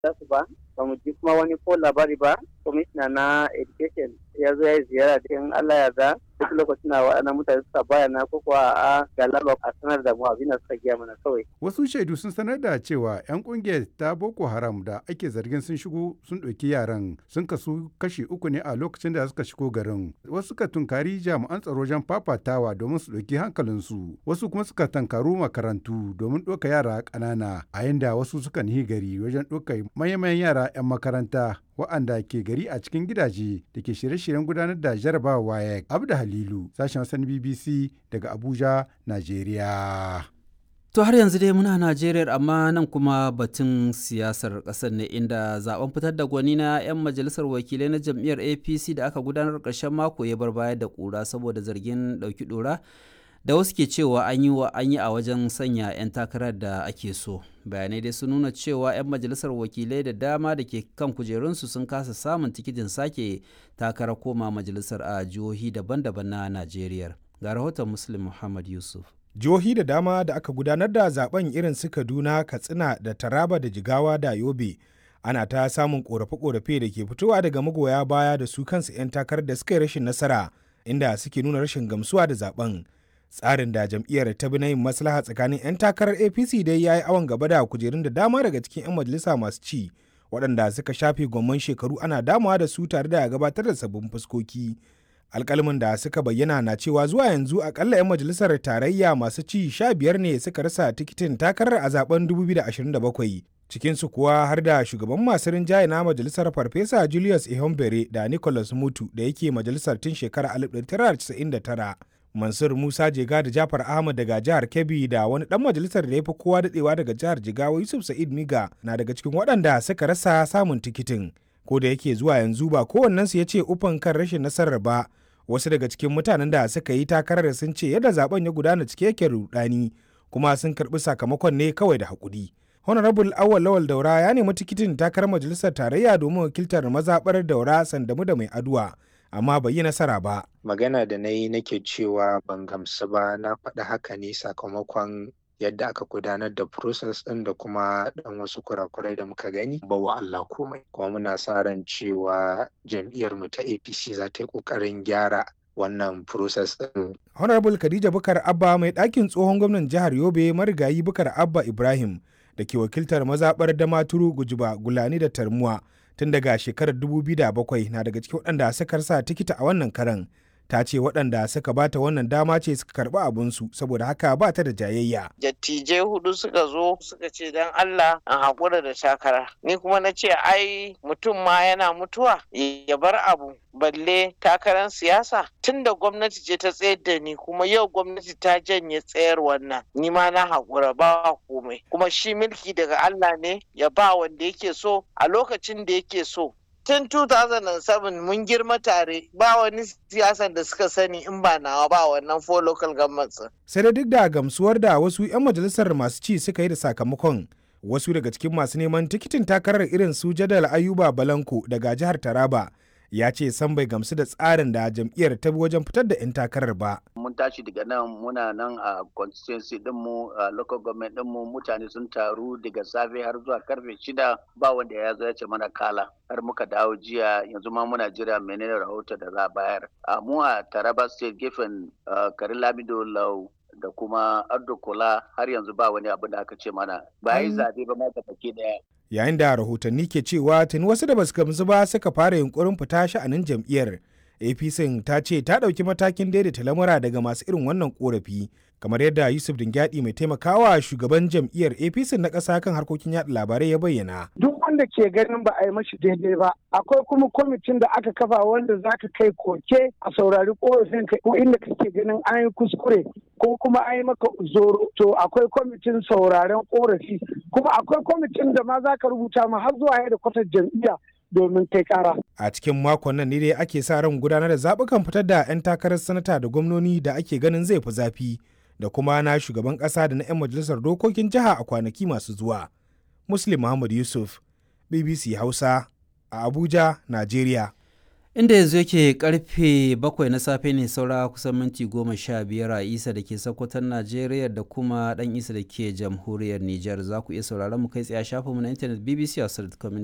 su ba ba mu ji kuma wani ko labari ba kwamishina na education ya zo ya yi ziyara da in Allah ya za duk lokacin na waɗannan mutane suka bayana ko kuwa a galaba a sanar da mu abin da suka giya mana kawai. Wasu shaidu sun sanar da cewa 'yan kungiyar ta Boko Haram da ake zargin sun shigo sun ɗauki yaran sun kasu kashi uku ne a lokacin da suka shigo garin. Wasu suka tunkari jami'an tsaro wajen fafatawa domin su ɗauki hankalinsu. Wasu kuma suka tankaru makarantu domin ɗauka yara ƙanana a yanda wasu suka nihi gari wajen ɗauka manyan yara 'yan makaranta waɗanda ke gari a cikin gidaje da ke shirye-shiryen gudanar da jarabawa WAEC. Abda Halilu, sashen wasan BBC daga Abuja, Najeriya. To har yanzu dai muna Najeriya amma nan kuma batun siyasar ƙasar ne inda zaben fitar da gwani na 'yan majalisar wakilai na jam'iyyar APC da aka gudanar ƙarshen mako ya bar baya da ƙura saboda zargin ɗauki ɗora da wasu ke cewa an yi wa an yi a wajen sanya 'yan takarar da ake so bayanai dai sun nuna cewa 'yan majalisar wakilai da dama da ke kan kujerunsu sun kasa samun tikitin sake takarar koma majalisar a jihohi daban-daban na najeriya ga rahoton muslim muhammad yusuf jihohi da dama da aka gudanar da zaben irin su kaduna katsina da taraba da jigawa da yobe ana ta samun korafe-korafe da ke fitowa daga magoya baya da su kansu 'yan takarar da suka yi rashin nasara inda suke nuna rashin gamsuwa da zaben tsarin da jam'iyyar ta bi na yin maslaha tsakanin 'yan takarar apc dai ya yi awon gaba da kujerun da dama daga cikin 'yan majalisa masu ci waɗanda suka shafe gwamman shekaru ana damawa da su tare da gabatar da sabbin fuskoki alkalmin da suka bayyana na cewa zuwa yanzu akalla 'yan majalisar tarayya masu ci sha biyar ne suka rasa tikitin takarar a zaben 2027 cikinsu kuwa har da shugaban masu rinjaye na majalisar farfesa julius ihombere da nicholas mutu da yake majalisar tun shekarar 1999 Mansur Musa Jega da Jafar Ahmad daga jihar Kebbi da wani dan majalisar da ya fi kowa dadewa daga jihar Jigawa Yusuf Sa'id Miga na daga cikin waɗanda suka rasa samun tikitin. Ko da yake zuwa yanzu ba kowannensu ya ce ufan kan rashin nasarar ba. Wasu daga cikin mutanen da suka yi takarar sun ce yadda zaben ya gudana cike yake rudani kuma sun karɓi sakamakon ne kawai da haƙuri. Honorable Awal Lawal Daura ya nemi tikitin takarar majalisar tarayya domin wakiltar mazaɓar Daura Sandamu da Mai Aduwa. amma bai yi nasara ba. Magana da na yi nake cewa ban gamsu ba na faɗi haka ne sakamakon yadda aka gudanar da process ɗin da kuma ɗan wasu kurakurai da muka gani ba wa Allah komai. Kuma muna sa ran cewa jam'iyyar mu ta APC za ta yi ƙoƙarin gyara wannan process ɗin. Honorable Khadija Bukar Abba mai ɗakin tsohon gwamnan jihar Yobe marigayi Bukar Abba Ibrahim da ke wakiltar mazaɓar Damaturu Gujiba Gulani da Tarmuwa tun daga shekarar 2007 na daga cikin waɗanda suka rasa tikita a wannan karan ta ce waɗanda suka bata wannan dama ce suka karɓi abinsu saboda haka ba ta da jayayya. Dattijai hudu suka zo suka ce don Allah an haƙura da takara. Ni kuma na ce ai mutum ma yana mutuwa ya bar abu balle takarar siyasa tun da gwamnati ce ta tsayar da ni kuma yau gwamnati ta janye tsayar wannan ni ma na haƙura ba komai kuma shi mulki daga Allah ne ya ba wanda yake so a lokacin da yake so tun 2007 mun girma tare ba wani siyasan da suka sani in ba nawa ba wannan four local governments sai da duk da gamsuwar da wasu 'yan majalisar masu ci suka yi da sakamakon wasu daga cikin masu neman tikitin takarar irin su jadal ayuba balanko daga jihar taraba ya ce san bai gamsu da tsarin da jam'iyyar ta bi wajen fitar da 'yan takarar ba. Mun tashi daga nan muna nan a constituency dinmu a local government dinmu mutane sun taru daga safe har zuwa karfe shida ba wanda ya zo ya ce mana kala har muka dawo jiya yanzu ma muna jira menene rahoto da za a bayar. A mu a Taraba state gefen Karin Lamido Lau da kuma Ardo Kola har yanzu ba wani abu da aka ce mana ba yi zabe ba ma ga daya. yayin da rahotanni ke cewa tuni wasu da basu gamsu ba suka fara yunkurin fita sha'anin jam'iyyar apc ta ce ta ɗauki matakin daidaita lamura daga masu irin wannan korafi kamar yadda yusuf dingyadi mai taimakawa shugaban jam'iyyar apc na ƙasa kan harkokin yaɗa labarai ya bayyana duk wanda ke ganin ba a yi mashi daidai ba akwai kuma kwamitin da aka kafa wanda za ka kai koke a saurari korafin ka ko inda kake ganin an yi kuskure ko kuma an yi maka zoro to akwai kwamitin sauraren korafi kuma akwai kwamitin da ma za ka rubuta ma har zuwa da kwatar jam'iyya domin kai kara. A cikin makon nan ne dai ake sa ran gudanar da zaɓukan fitar da 'yan takarar sanata da gwamnoni da ake ganin zai fi zafi da kuma na shugaban ƙasa da na 'yan majalisar dokokin jiha a kwanaki masu zuwa. Muslim Muhammad Yusuf, BBC Hausa, a Abuja, Najeriya. inda yanzu yake karfe bakwai na safe ne saura kusan minti goma sha biyar a isa da ke sakwatan najeriya da kuma dan isa da ke jamhuriyar niger za ku iya sauraron mu kai tsaye a shafinmu na intanet bbc